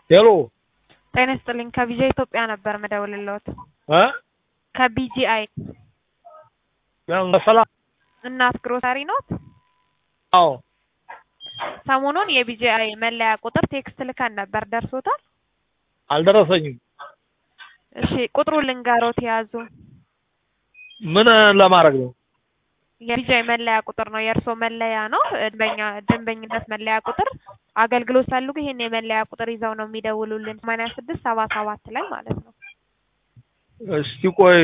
ሄሎ ጤና ይስጥልኝ ከቢጂአይ ኢትዮጵያ ነበር ምደውልልዎት። እ ከቢጂአይ ያን ሰላም እናት ግሮሰሪ ኖት? አዎ ሰሞኑን የቢጂአይ መለያ ቁጥር ቴክስት ልከን ነበር ደርሶታል? አልደረሰኝም። እሺ ቁጥሩን ልንገሮት የያዙ ምን ለማድረግ ነው? የቢጂአይ መለያ ቁጥር ነው። የእርስዎ መለያ ነው። ደንበኛ ደንበኝነት መለያ ቁጥር አገልግሎት ፈልጉ ይሄን የመለያ ቁጥር ይዘው ነው የሚደውሉልን ሰማንያ ስድስት ሰባ ሰባት ላይ ማለት ነው። እስቲ ቆይ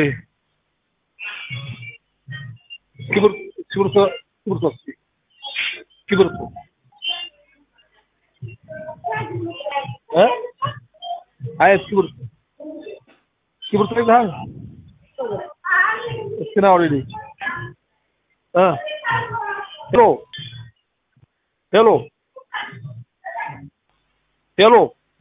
እስክሪብቶ እስክሪብቶ እስክሪብቶ እስኪ እስክሪብቶ እ አይ እስክሪብቶ እስክሪብቶ ይዘሃል? እስኪ ና ወደዚህ እ ሄሎ ሄሎ ሄሎ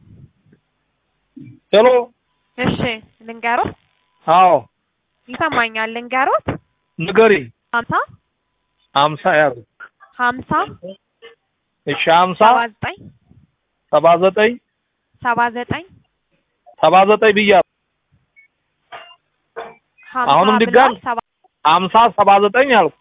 ሄሎ እሺ ልንገሮት? አዎ ይሰማኛል። ልንገሮት? ንገሪኝ። ሀምሳ ሀምሳ ያዝ ሀምሳ እሺ ሀምሳ ሰባ ዘጠኝ ሰባ ዘጠኝ ሰባ ዘጠኝ ሰባ ዘጠኝ ብያለሁ። ሀምሳ አሁንም ብለዋል። ድጋሚ ሰባ ሀምሳ ሰባ ዘጠኝ አልኩ።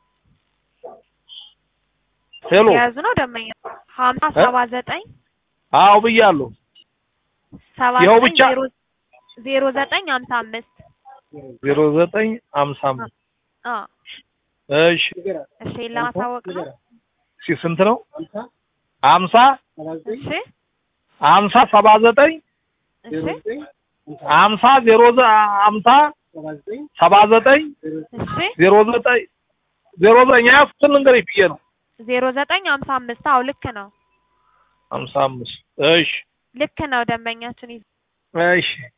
ሄሎ የያዙ ነው ደንበኛ ሀምሳ እ? ሰባ ዘጠኝ አዎ ብያለሁ። ሰባ ይኸው ዘጠኝ ብቻ? ዜሮ ዜሮ ዘጠኝ ሀምሳ አምስት ዜሮ ዘጠኝ ሀምሳ አምስት አ እሺ እሺ ለማሳወቅ ነው። እሺ ስንት ነው? ሀምሳ እሺ ሀምሳ ሰባ ዘጠኝ እሺ ሀምሳ ዜሮ ዘ- ሀምሳ ሰባ ዘጠኝ እሺ ዜሮ ዘጠኝ ዜሮ ዘጠኝ ያዝኩትን ልንገርሽ ብዬ ነው። ዜሮ ዘጠኝ ሀምሳ አምስት አዎ ልክ ነው ሀምሳ አምስት እሺ ልክ ነው ደንበኛችን ይዘ እሺ